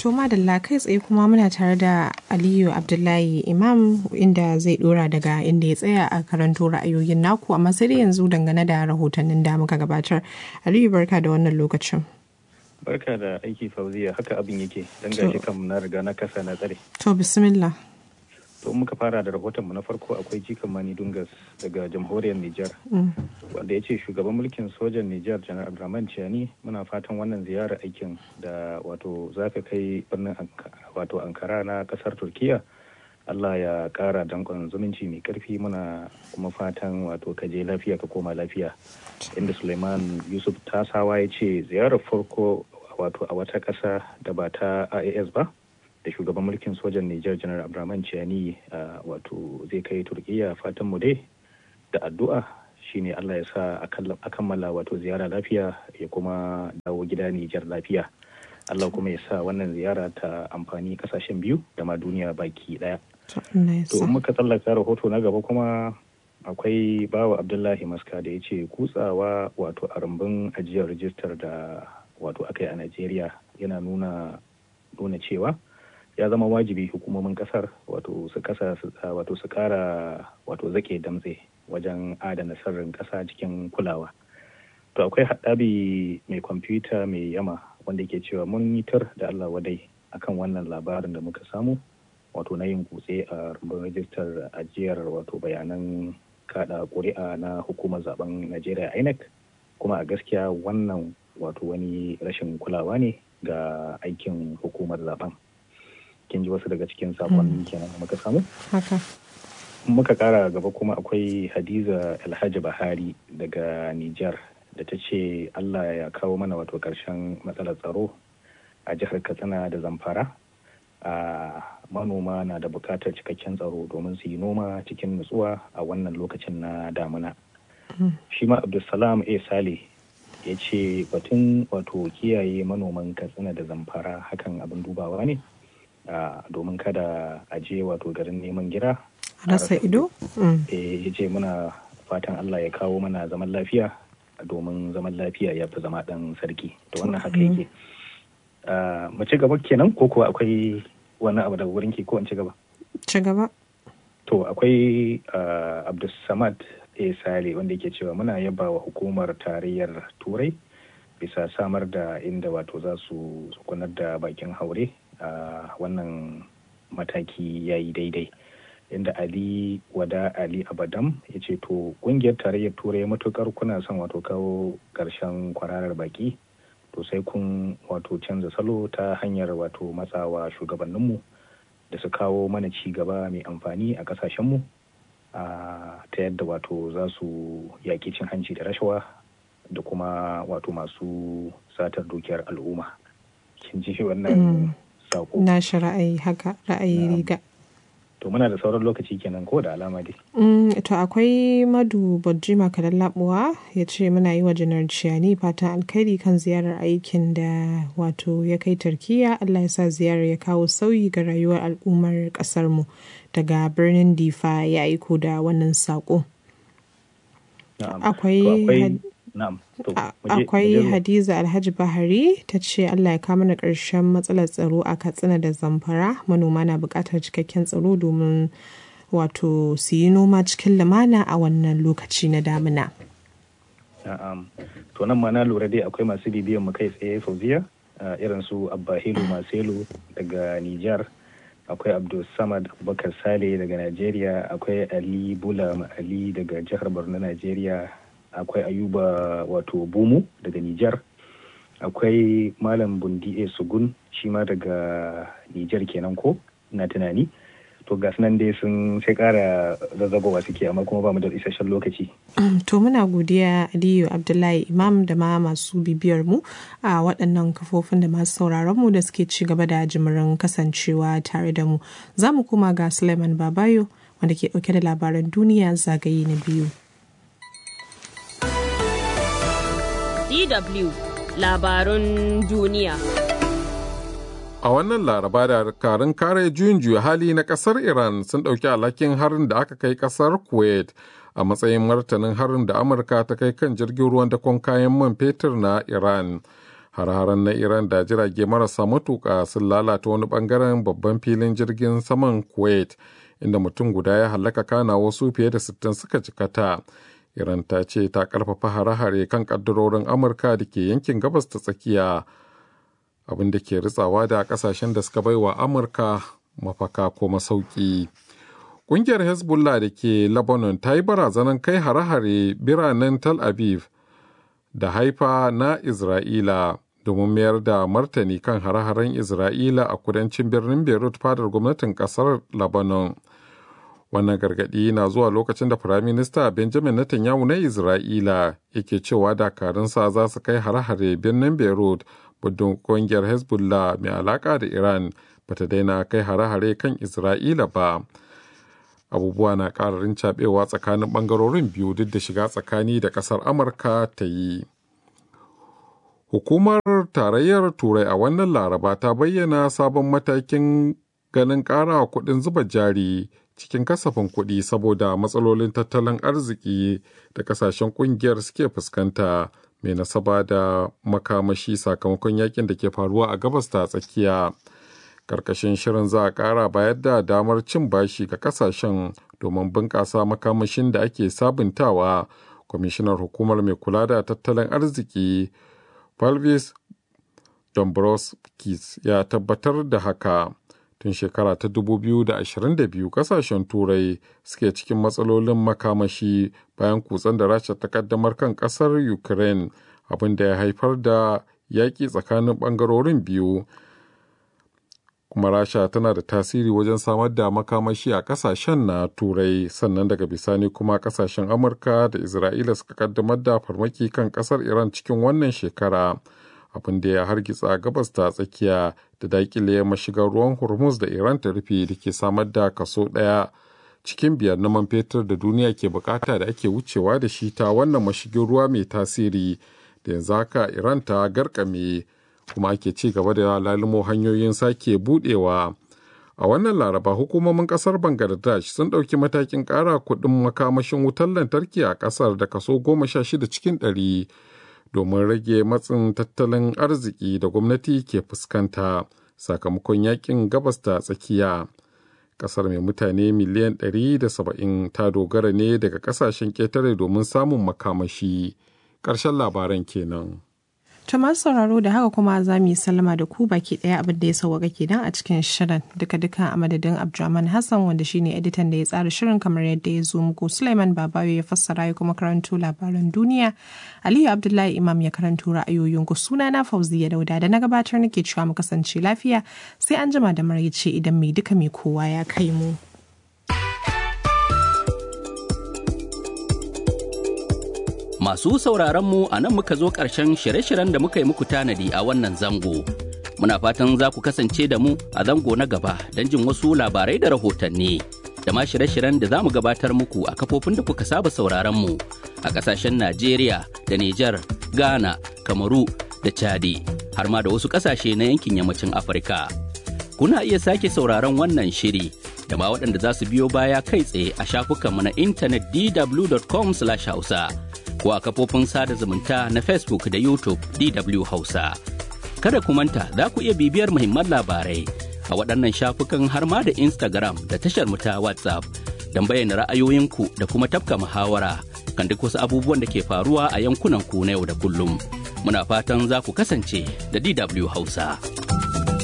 To madalla kai tsaye kuma muna tare da Aliyu Abdullahi Imam inda zai dora daga inda ya tsaya a karanto ra'ayoyin naku amma sai dai yanzu dangane da rahotannin da muka gabatar. Aliyu barka da wannan lokacin. Barka da aiki fauziya haka abin yake dan gashi kam na riga na kasa na tsare. To bismillah. To muka fara da rahotonmu na farko akwai jikan Mani Dungas daga jamhuriyar Nijar. Wanda ya ce shugaban mulkin sojan Nijar Janar Abdurrahman Ciani muna fatan wannan ziyarar aikin da wato za ka kai birnin wato Ankara na kasar Turkiya. Allah ya kara dankon zumunci mai karfi muna kuma fatan wato ka je lafiya ka koma lafiya. Inda Suleiman Yusuf Tasawa ya ce ziyarar farko wato a wata ƙasa da ba ta IAS ba. da shugaban mulkin sojan Nijar Janar Abdurrahman Ciani wato zai kai Turkiyya fatan mu dai da addu'a shine Allah ya sa a kammala wato ziyara lafiya ya kuma dawo gida Nijar lafiya. Allah kuma ya sa wannan ziyara ta amfani kasashen biyu da ma duniya baki daya. To muka tsallaka rahoto na gaba kuma akwai bawa Abdullahi Maska da ya ce kutsawa wato a rumbun ajiyar rijistar da wato aka yi a Najeriya yana nuna nuna cewa ya zama wajibi hukumomin kasar wato su kasa wato su kara wato zake damtse wajen adana sirrin kasa cikin kulawa to akwai haɗabi mai kwamfuta mai yama wanda ke cewa mun yi tar da allah wadai akan wannan labarin da muka samu wato na yin kutse a rumbun rajistar ajiyar wato bayanan kada ƙuri'a na hukumar zaben najeriya inec kuma a gaskiya wannan wato wani rashin kulawa ne ga aikin hukumar zaben kin ji wasu daga cikin sakonni kenan da muka samu haka muka kara gaba kuma akwai hadiza alhaji bahari daga nijar da ta ce allah ya kawo mana wato karshen matsalar tsaro a jihar katsina da zamfara a manoma na da bukatar cikakken tsaro domin su yi noma cikin nutsuwa a wannan lokacin na damuna shi ma abdulsalam a sale ya ce batun wato kiyaye manoman katsina da zamfara hakan abin dubawa ne Uh, domin kada a je wato garin neman gira rasa ido ya ce muna fatan allah ya kawo mana zaman lafiya domin zaman lafiya ya fi zama dan sarki to wannan haka yake mu ci gaba kenan ko kuwa akwai wani abu daga wurin ki ko in ci gaba ci gaba to akwai uh, abdulsamad a sale wanda yake cewa muna yaba wa hukumar tarayyar turai bisa samar da inda wato za su kunar da bakin haure a uh, wannan mataki ya yi daidai inda ali wada ali abadam ya ce to kungiyar tarayyar turai matukar kuna son wato kawo karshen kwararar baki to sai kun wato canza salo ta hanyar wato matsawa shugabanninmu da su kawo mana ci gaba mai amfani a kasashenmu uh, ta yadda wato za su yaƙi cin hanci da rashawa da kuma wato masu satar dukiyar al'umma kin ji wannan mm. sako. Na shi ra'ayi haka ra'ayi riga. To muna da sauran lokaci kenan ko da alama dai. Mm, to akwai madu bajima kadan labuwa ya ce muna yi wa janar ciyani fatan alkhairi kan ziyarar aikin da wato ya kai turkiya Allah ya sa ziyarar ya kawo sauyi ga rayuwar al'ummar kasar mu daga birnin difa ya aiko da wannan sako. Akwai akwai hadiza alhaji bahari ta ce allah ya kama na ƙarshen matsalar tsaro a katsina da zamfara manoma na buƙatar cikakken tsaro domin wato su yi noma cikin lumana a wannan lokaci na damina to nan ma na lura dai akwai masu bibiyan mu kai tsaye fauziya irin su abbahilu maselu daga nijar akwai abdul samad abubakar sale daga najeriya akwai ali bula ali daga jihar borno najeriya akwai ayuba wato bumu daga Nijar akwai malam bundi e sugun shi ma daga Nijar kenan ko na tunani to ga nan dai sun sai kara zazzagowa suke amma kuma ba mu da isasshen lokaci to muna godiya aliyu abdullahi imam da ma masu bibiyar mu a waɗannan kafofin da masu sauraron mu da suke ci gaba da jimirin kasancewa tare da mu za mu koma ga suleiman babayo wanda ke ɗauke da labaran duniya zagaye na biyu DW labarun duniya. A wannan laraba da karin kare juyin juya hali na kasar Iran sun ɗauki alhakin harin da aka kai kasar Kuwait a matsayin martanin harin da Amurka ta kai kan jirgin ruwan dakon kayan man fetur na Iran. har-haren na iran da jirage marasa matuƙa sun lalata wani bangaren babban filin jirgin saman kuwait inda mutum guda ya hallaka kana wasu fiye da 60 suka jikata iran ta ce ta karfafa hare-hare kan kaddarorin amurka da ke yankin gabas ta tsakiya abin da ke ritsawa da kasashen da suka baiwa amurka mafaka ko masauki ƙungiyar hezbollah da ke lebanon ta yi barazanar kai hare-hare biranen tel aviv da haifa na isra'ila domin mayar da martani kan hare-haren isra'ila a kudancin birnin beirut fadar gwamnatin kasar lebanon wannan gargaɗi na zuwa lokacin da firaminista benjamin netanyahu na isra'ila yake cewa dakarunsa za su kai hare-hare birnin beirut budin ƙungiyar hezbollah mai alaƙa da iran bata daina kai hare-hare kan isra'ila ba abubuwa na ƙararin cabewa tsakanin ɓangarorin biyu duk da shiga tsakani da ƙasar amurka ta yi hukumar tarayyar turai a wannan laraba ta bayyana sabon matakin ganin ƙara kuɗin zuba jari cikin kasafin kuɗi saboda matsalolin tattalin arziki da kasashen ƙungiyar suke fuskanta mai nasaba da makamashi sakamakon yakin da ke faruwa a gabas ta tsakiya karkashin shirin za a ƙara bayar da damar cin bashi ga kasashen domin bunƙasa makamashin da ake sabuntawa kwamishinar hukumar mai kula da tattalin arziki palvis dombrovskis ya tabbatar da haka tun shekara ta 2022 kasashen turai suke cikin matsalolin makamashi bayan kutsen da rasha ta kaddamar kan kasar ukraine abin da ya haifar da yaƙi tsakanin ɓangarorin biyu kuma rasha tana da tasiri wajen samar da makamashi a kasashen na turai sannan daga bisani kuma kasashen amurka da isra'ila suka kaddamar da farmaki kan kasar iran cikin wannan shekara abin da ya hargitsa gabas ta tsakiya da dakile mashigar ruwan hormuz da iran ta rufe da ke samar da kaso ɗaya cikin biyar na man fetur da duniya ke bukata da ake wucewa da shi ta wannan mashigin ruwa mai tasiri da yanzu haka iran ta garkame kuma ake ci gaba da lalimo hanyoyin sake budewa a wannan laraba hukumomin kasar bangladesh sun ɗauki matakin ƙara kuɗin makamashin wutar lantarki a ƙasar da kaso goma sha shida cikin ɗari domin rage matsin tattalin arziki da gwamnati ke fuskanta sakamakon yakin gabas ta tsakiya kasar mai mutane miliyan 170 ta dogara ne daga kasashen ƙetare domin samun makamashi ƙarshen labaran kenan. To masu sauraro da haka kuma za mu yi sallama da ku baki ɗaya abin da ya sauwaka kenan a cikin shirin duka duka a madadin Abdulrahman Hassan wanda shine editan da ya tsara shirin kamar yadda ya zo muku Sulaiman Babayo ya fassara ya kuma karanto labaran duniya Aliyu Abdullahi Imam ya karanto ra'ayoyin ku suna na Fauziya Dauda da na gabatar nake cewa mu kasance lafiya sai an jima da maraice idan mai duka mai kowa ya kai mu. Masu sauraronmu a nan muka zo ƙarshen shirye-shiryen da muka yi muku tanadi a wannan zango. Muna fatan za ku kasance da mu a zango na gaba don jin wasu labarai da rahotanni. Da ma shirye-shiryen da za mu gabatar muku a kafofin da kuka saba sauraronmu a ƙasashen Najeriya da Nijar, Ghana, Kamaru da Chadi, har ma da wasu ƙasashe na yankin yammacin Afirka. Kuna iya sake sauraron wannan shiri da ma waɗanda za su biyo baya kai tsaye a shafukanmu na intanet dw.com/hausa. ko a kafofin sada zumunta na Facebook da YouTube DW Hausa. Kada ku manta za ku iya bibiyar muhimman labarai a waɗannan shafukan har ma da Instagram da tashar mu ta WhatsApp don bayyana ra'ayoyinku da kuma tafka muhawara kan duk wasu abubuwan da ke faruwa a yankunan ku na yau da kullum. Muna fatan za ku kasance da DW Hausa.